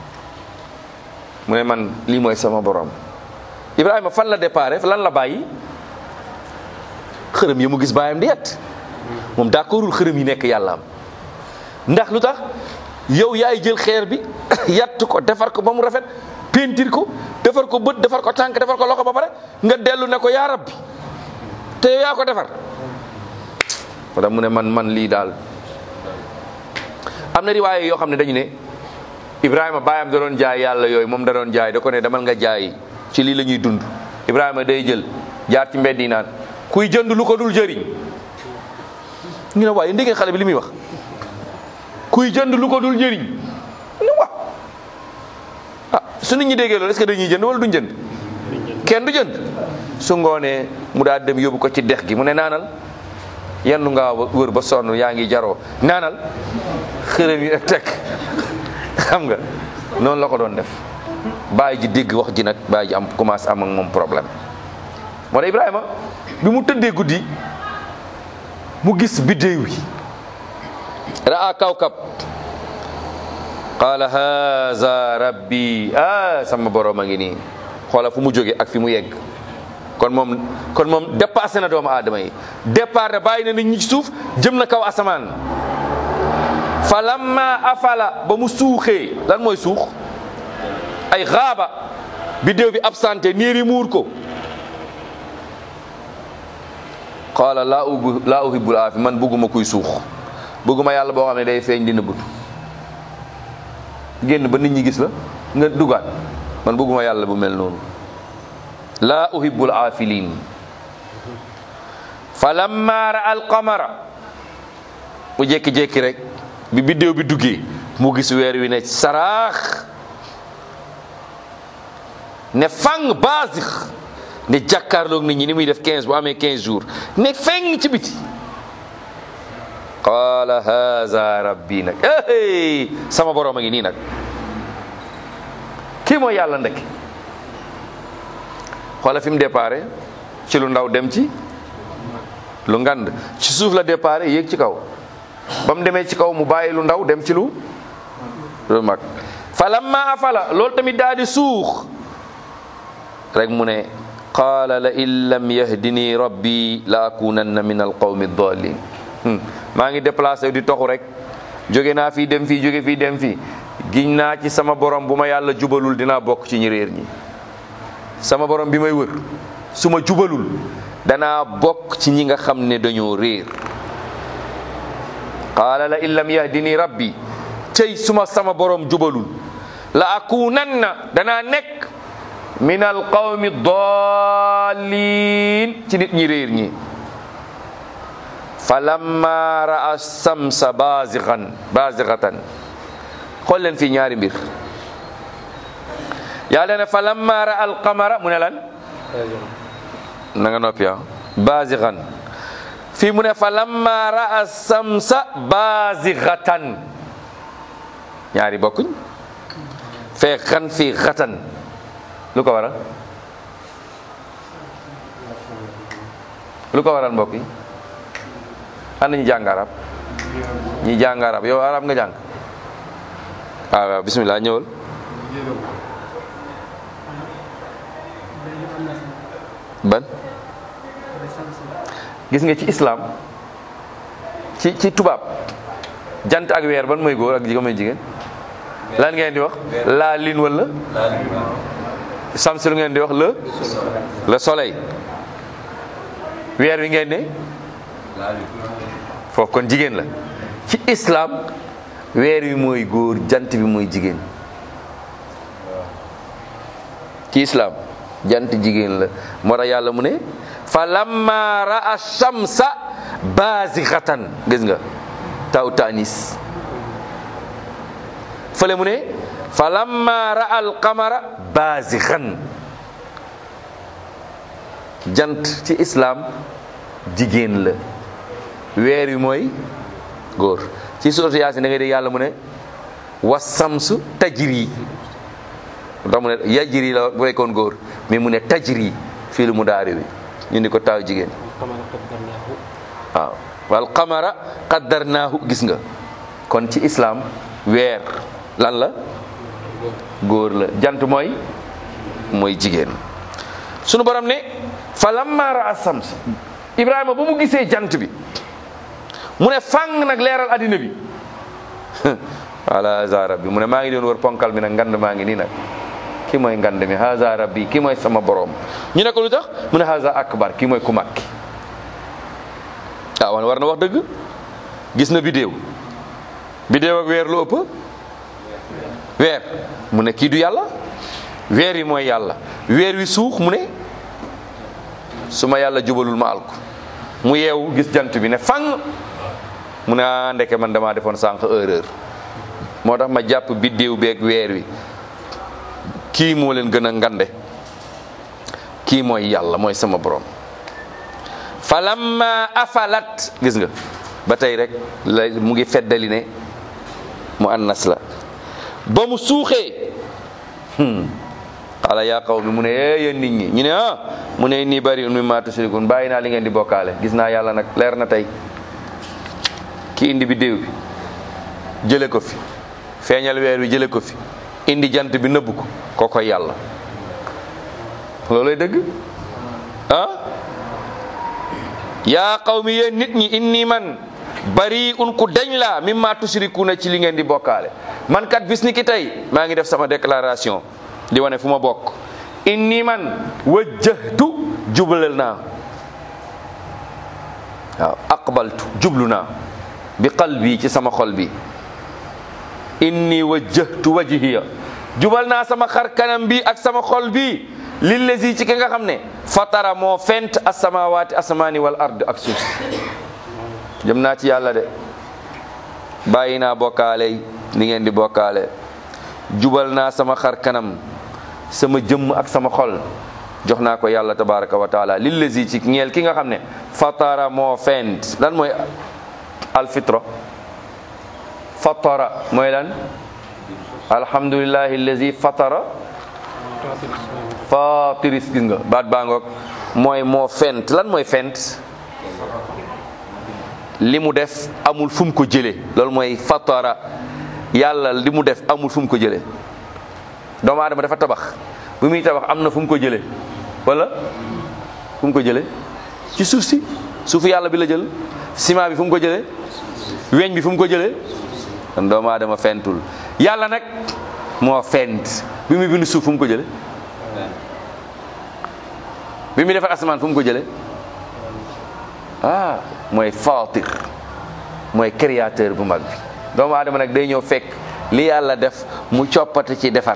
mu ne man lii mooy sama borom ibrahima fan la déparé lan la bàyyi xërëm yi mu gis baayam di yet moom d'accordul xërëm yi nekk yàllaam ndax lu tax yow yaay jël xeer bi yatt ko defar ko ba mu rafet peintir ko defar ko bët defar ko tànk defar ko loxo ba pare nga dellu ne ko yaa rabbi te yow yaa ko defar wala mu ne man man lii daal am na riwaaye yoo xam ne dañu ne Ibrahima baayam da doon jaay yàlla yooyu moom da doon jaay da ko ne demal nga jaay ci lii la ñuy dund Ibrahima day jël jaar ci mbedd yi naan kuy jënd lu ko dul jëriñ ñu ne waaye ndégeen xale bi li muy wax kuy jënd lu ko dul jëriñ ñu wax ah su nit ñi déggee loolu est-ce que dañuy jënd wala duñ jënd kenn du jënd su ngoonee mu daal dem yóbbu ko ci dex gi mu ne naanal yenn nga wër ba sonn yaa ngi jaroo naanal xërëm yi ak teg xam nga noonu la ko doon def bàyyi ji dégg wax ji nag bàyyi ji am commencé am ak moom problème moo tax Ibrahima bi mu tëddee guddi mu gis biddéew yi raa kawkab qaala haza rabbi ah sama borom a ngi nii xoola fu mu jóge ak fi mu yegg kon moom kon moom dépassé na doomu aadama yi départ na bàyyi na nit ñi ci suuf jëm na kaw asamaan fa lamma afala ba mu suuxee lan mooy suux ay xaaba biddéew bi absenté niir yi muur ko qaala laa ubu laa uhibbul aafi man bëgguma kuy suux bëgguma yàlla boo xam ne day feeñ di nëbbatu génn ba nit ñi gis la nga dugaat man bëgguma yàlla bu mel noonu laa uhibbul aafiliin fa lamma ra al qamara mu jékki-jékki rek bi biddéew bi duggee mu gis weer wi ne saraax ne fang baasix ne jàkkaarloog nit ñi ni muy def 15 bu amee 15 jours ne feng ci biti qaala haza rabbi nag hey sama borom a ngi nii nag kii mooy yàlla ndek xoola fi mu déparé ci lu ndaw dem ci lu ngand ci suuf la déparé yéeg ci kaw ba mu demee ci kaw mu bàyyi lu ndaw dem ci lu lu mag fa lamma afala loolu tamit daal di suux rek mu ne qaala la in lam yahdini rabbi la akunanna min alqawmi ddalin maa ngi déplacé di toxu rek jóge naa fii dem fii jóge fii dem fii giñ naa ci sama borom bu ma yàlla jubalul dinaa bokk ci ñi réer ñi sama borom bi may wër su ma jubalul danaa bokk ci ñi nga xam ne dañoo réer qaala la in lam yahdini rabbi cey suma sama borom jubalul la akunanna danaa nekk min alqawmi dallin ci nit ñi réer ñi fa lamma raa samsa bazigan bazigatan xool leen fii ñaari mbir yàlla ne fa lamma raa alqamara mu ne lan na nga noppi ah bazigan fii mu ne fa lamma raa samsa bazigatan ñaari bokkuñ fee xan fii xatan lu ko waral lu ko waral mbokk yi ana ñu jàng arab ñi jàng arab yow arab nga jàng waaw waaw bismillah ñëwal ban gis nga ci islam ci ci tubaab jant ak weer ban mooy góor ak jigéen mooy jigéen lan ngeen di wax la lune wala samsi lu ngeen di wax le le soleil weer wi ngeen ne foofu kon jigéen la ci islam weer wi mooy góor jant bi mooy jigéen ci islam jant jigéen la moo tax yàlla mu ne fa lamma raa shamsa bazixatan gis nga taw tanis fële mu ne fa lamma raa al qamara bazixan jant ci islam jigéen la weer wi mooy góor ci sourate Yaasin da ngay dégg yàlla mu ne wasamsu tajri ndax mu ne yajri la bu nekkoon góor mais mu ne tajri fii lu mu daari wi ñu ni ko taaw jigéen waaw wal qamara qaddarnaahu gis nga kon ci islam weer lan la góor la jant mooy mooy jigéen sunu borom ne fa lamma raa sams ibrahima ba mu gisee jant bi mu ne fang nag leeral addina bi ala haza rabbi mu ne maa ngi doon wër ponkal bi nag ngand maa ngi nii nag ki mooy ngand mi haza rabbi ki mooy sama borom ñu ne ko lu tax mu ne haza akbar ki mooy ku mag ki ah wan war na wax dëgg gis na bidéew bidéew ak weer lu ëpp weer mu ne kii du yàlla weer wi mooy yàlla weer wi suux mu ne su ma yàlla jubalul ma alku mu yeewu gis jant bi ne fang mu ne ah ndeke man damaa defoon sànq erreur moo tax ma jàpp biddéew beeg weer wi kii moo leen gën a ngande kii mooy yàlla mooy sama borom falamma afalat gis nga ba tey rek la mu ngi feddali ne mu annas la ba mu suuxee xala yaa qaw mi mu ne ee yéen nit ñi ñu ne ah mu ne nii bari un mimma tushrikun bàyyi naa li ngeen di bokkaale gis naa yàlla nag leer na tey ki indi biddéew bi jële ko fi feeñal weer wi jële ko fi indi jant bi nëbb ko koo koy yàlla loolay dëgg ah yaa qawmi yéen nit ñi inni man bari un ku dañ laa mimma tushrikuuna ci li ngeen di bokkaale man kat bis ni ki tey maa ngi def sama déclaration di wane fu ma bokk inni man wajjahtu jubalal naa waaw aqbaltu jublu naa bi qalbi ci sama xol bi inni wajjahtu wajhiya jubal naa sama xar kanam bi ak sama xol bi lillazi ci ki nga xam ne fatara moo fent asamawaati asamaani wal ard ak suuf si jëm naa ci yàlla de bàyyi naa bokkaale ni ngeen di bokkaale jubal naa sama xar kanam sama jëmm ak sama xol jox naa ko yàlla tabaraka wa taala lillazi ci ñeel ki nga xam ne fatara moo fent lan mooy alfitra fatara mooy lan alhamdulillahi allazi fatara fatiris gis nga baat baa ngoog mooy moo fent lan mooy fent li mu def amul fu mu ko jële loolu mooy fatara yàlla li mu def amul fu mu ko jële doomu aadama dafa tabax bu muy tabax am na fu mu ko jële wala fu mu ko jële ci suuf si suufu yàlla bi la jël ciment bi fu mu ko jële weñ bi fu mu ko jële kon doomu aadama fentul yàlla nag moo fent bi muy bind suuf fu mu ko jële bi muy defar asamaan fu mu ko jële ah mooy fatir mooy créateur bu mag bi doomu aadama nag day ñëw fekk li yàlla def mu coppate ci defar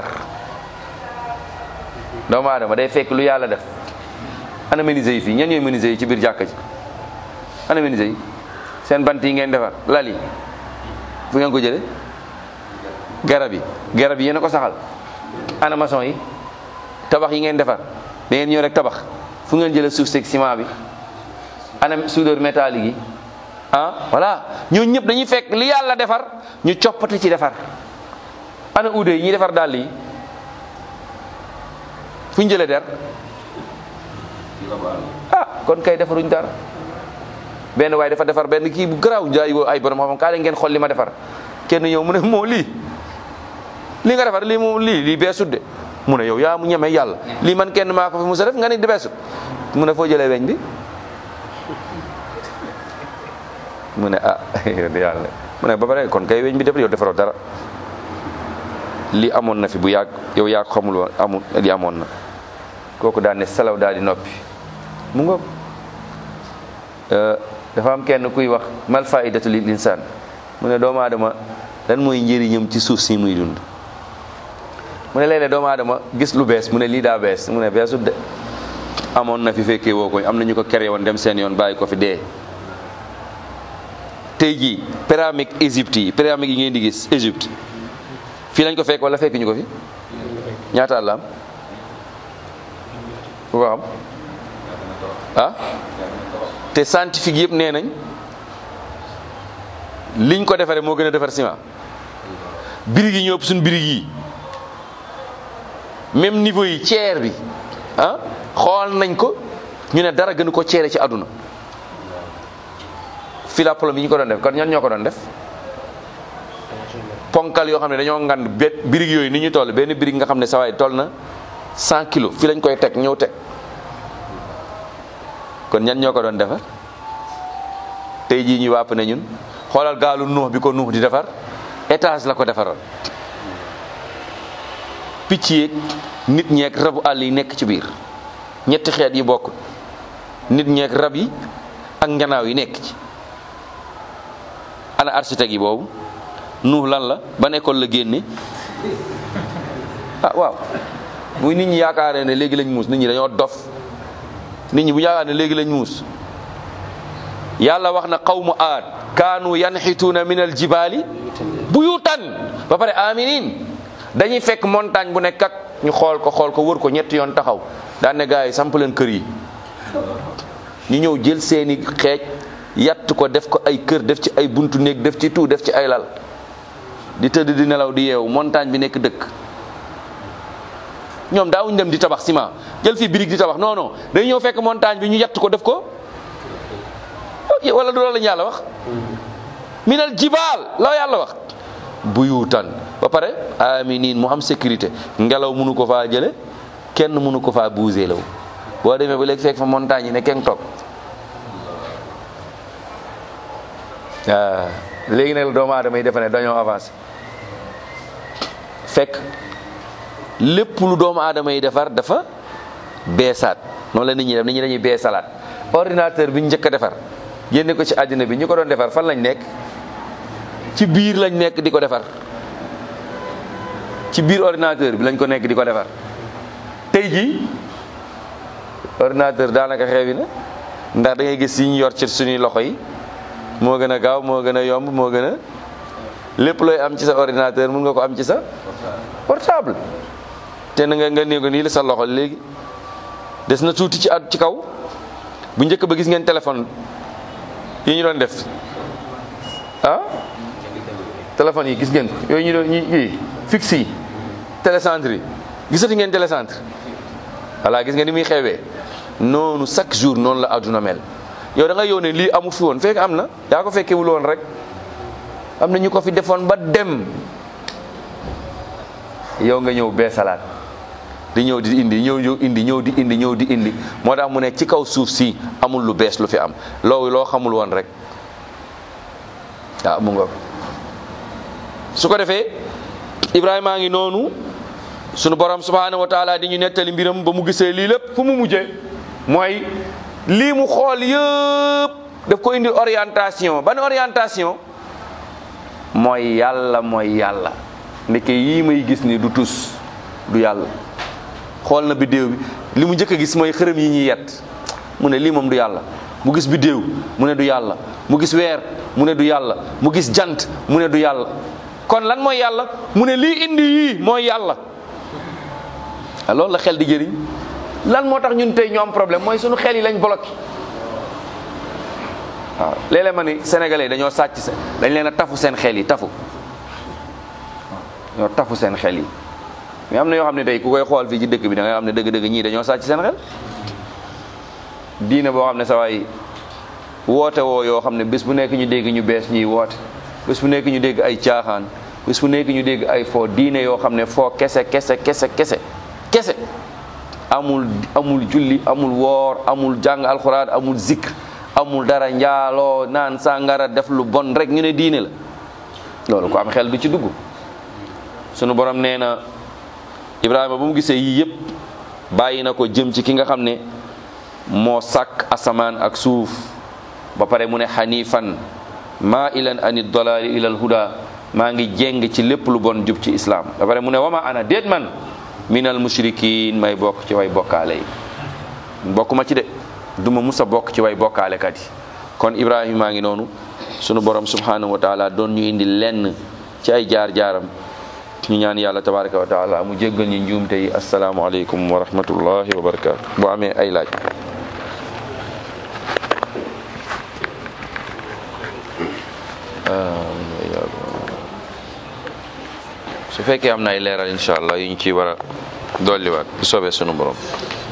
doomu aadama day fekk lu yàlla def ana menuisier yi fii ñan ñooy menuisier yi ci biir jàkka ji ana menuisier yi seen bant yi ngeen defar lal yi fu ngeen ko jële garab yi garab yi yéen a ko saxal ana maçon yi tabax yi ngeen defar da ngeen ñëw rek tabax fu ngeen jële suuf seeg ciment bi ana soudeur métallique yi ah voilà ñooñu ñëpp dañuy fekk li yàlla defar ñu coppati ci defar ana uude yi ñuy defar dàll yi fu ñu jëlee der ah kon kay defaruñ dara benn waaye dafa defar benn kii bu garaaw jaay woo ay borom xam kaa leen ngeen xool li ma defar kenn ñëw mu ne moo lii li nga defar lii moom lii lii beesut de mu ne yow yaa mu ñeme yàlla lii man kenn maa ko fi musa def nga ni di beesut mu ne foo jëlee weñ bi mu ne ah yàlla mu ne ba pare kon kay weñ bi def yow defaroo dara li amoon na fi bu yàgg yow yaa xamul woon amul li amoon na kooku daal ne salaw daal di noppi mu ngoog dafa am kenn kuy wax mal faidatu lil insaan mu ne doomu aadama lan mooy njëriñam ci suuf si muy dund mu ne léeg-léeg doomu aadama gis lu bees mu ne lii daa bees mu ne beesut de amoon na fi fekkee woo ko am na ñu ko créé woon dem seen yoon bàyyi ko fi dee tey jii pyramide Égypte yi pyramide yi ngeen di gis Égypte fii lañ ko fekk wala fekk ñu ko fi ñaata at la am ku ko xam ah te scientifique yëpp nee nañ liñ ko defaree moo gën a defar ciment birig yi ñoo ëpp suñ birig yi même niveau yi ceer bi ah xool nañ ko ñu ne dara gënu ko ceere ci àdduna filapolom yi ñu ko doon def kon ñan ñoo ko doon def ponkal yoo xam ne dañoo ngand bet birig yooyu ni ñu toll benn birig nga xam ne sawaay toll na 100 kilos fi lañ koy teg ñëw teg kon ñan ñoo ko doon defar tey jii ñu wàpp ne ñun xoolal gaalu nuux bi ko nuux di defar étage la ko defaroon picc yeeg nit ñeeg rabu àll yi nekk ci biir ñetti xeet yi bokk nit ñeeg rab yi ak njanaaw yi nekk ci ana architecte yi boobu nuux lan la ban école la génne ah waaw muy nit ñi yaakaaree ne léegi lañ muus nit ñi dañoo dof nit ñi bu yaakaar ne léegi lañ muus yàlla wax na qawmu aad kaanu yanxituuna min al jibaali buyutan ba pare aminin dañuy fekk montagne bu nekk ak ñu xool ko xool ko wër ko ñetti yoon taxaw daan ne gars yi samp leen kër yi ñu ñëw jël seeni xeej yatt ko def ko ay kër def ci ay buntu néeg def ci tout def ci ay lal di tëdd di nelaw di yeewu montagne bi nekk dëkk ñoom daawuñ dem di tabax ciment jël fii birig di tabax non non day ñëw fekk montagne bi ñu yatt ko def ko wala du loolu la ñu yàlla wax minal jibaal la yàlla wax buyutan ba pare aminin mu am sécurité ngelaw mënu ko faa jële kenn mënu ko faa bougé law boo demee ba léegi fekk fa montagne yi ne kenn toog waaw léegi nag doomu aadama yi defe ne dañoo avancé fekk lépp lu doomu aadama yi defar dafa beesaat noonu la nit ñi def nit ñi dañuy beesalaat ordinateur bi ñu njëkk a defar génne ko ci àddina bi ñu ko doon defar fan lañ nekk ci biir lañ nekk di ko defar ci biir ordinateur bi lañ ko nekk di ko defar tey jii ordinateur daanaka xewi na ndax da ngay gis yi ñu yor ci suñuy loxo yi moo gën a gaaw moo gën a yomb moo gën a lépp looy am ci sa ordinateur mun nga ko am ci sa portable te na nga nga nee ko nii la sa loxo léegi des na tuuti ci at ci kaw bu njëkk ba gis ngeen téléphone yi ñu doon def ah téléphone yi gis ngeen ko yooyu ñu doon ñi yi fixe yi télécentre yi gisati ngeen télécentre voilà gis nga ni muy xewee noonu chaque jour noonu la àdduna mel yow da nga yow ne lii amu fi woon fekk am na yaa ko fekkewul woon rek am na ñu ko fi defoon ba dem yow nga ñëw bee salaat di ñëw di indi ñëw ñëw indi ñëw di indi ñëw di indi moo tax mu ne ci kaw suuf si amul lu bees lu fi am loolu loo xamul woon rek waaw mu nga su ko defee Ibrahima a ngi noonu sunu borom subhanahu wa taala di ñu nettali mbiram ba mu gisee lii lépp fu mu mujjee mooy lii mu xool yëpp daf ko indi orientation ban orientation mooy yàlla mooy yàlla ndeke yii may gis ni du tus du yàlla xool na biddéew bi li mu njëkk a gis mooy xërëm yi ñuy yet mu ne lii moom du yàlla mu gis biddéew mu ne du yàlla mu gis weer mu ne du yàlla mu gis jant mu ne du yàlla kon lan mooy yàlla mu ne lii indi yii mooy yàlla ah loolu la xel di jëriñ lan moo tax ñun tey ñu am problème mooy sunu xel yi lañ bloqué waaw léeg-léeg ma ni sénégalais dañoo sàcc seen dañ leen a tafu seen xel yi tafu ñoo tafu seen xel yi mais am na yoo xam ne tey ku koy xool fii ci dëkk bi da ngay xam ne dëgg-dëgg ñii dañoo sàcc seen xel diine boo xam ne sa waay woote woo yoo xam ne bés bu nekk ñu dégg ñu bees ñuy woote bés bu nekk ñu dégg ay caaxaan bés bu nekk ñu dégg ay foo diine yoo xam ne foo kese kese kese kese kese amul amul julli amul woor amul jàng alxuraan amul zikr amul dara njaaloo naan sàngara def lu bon rek ñu ne diine la loolu ko am xel du ci dugg sunu borom nee na Ibrahima ba mu gisee yii yëpp bàyyi na ko jëm ci ki nga xam ne moo sàkk asamaan ak suuf ba pare mu ne xanifan maa ilan ani dalaali ilal huda maa ngi jéng ci lépp lu bon jub ci islam ba pare mu ne wama ana déet man minal mushrikin may bokk ci way bokkaale yi bokk ma ci de duma musa bokk ci way bokkaale kat yi kon Ibrahima maa ngi noonu sunu borom subhanahu wa taala doon ñu indi lenn ci ay jaar-jaaram ñu ñaan yàlla tabaraka wa taala mu jéggal ñu njuumte yi asalaamualeykum wa rahmatullahi wa barakatu boo amee ay laaj su fekkee am na ay leeral incha allah yu ñu ciy war a dolliwaat bu soobee sunu borom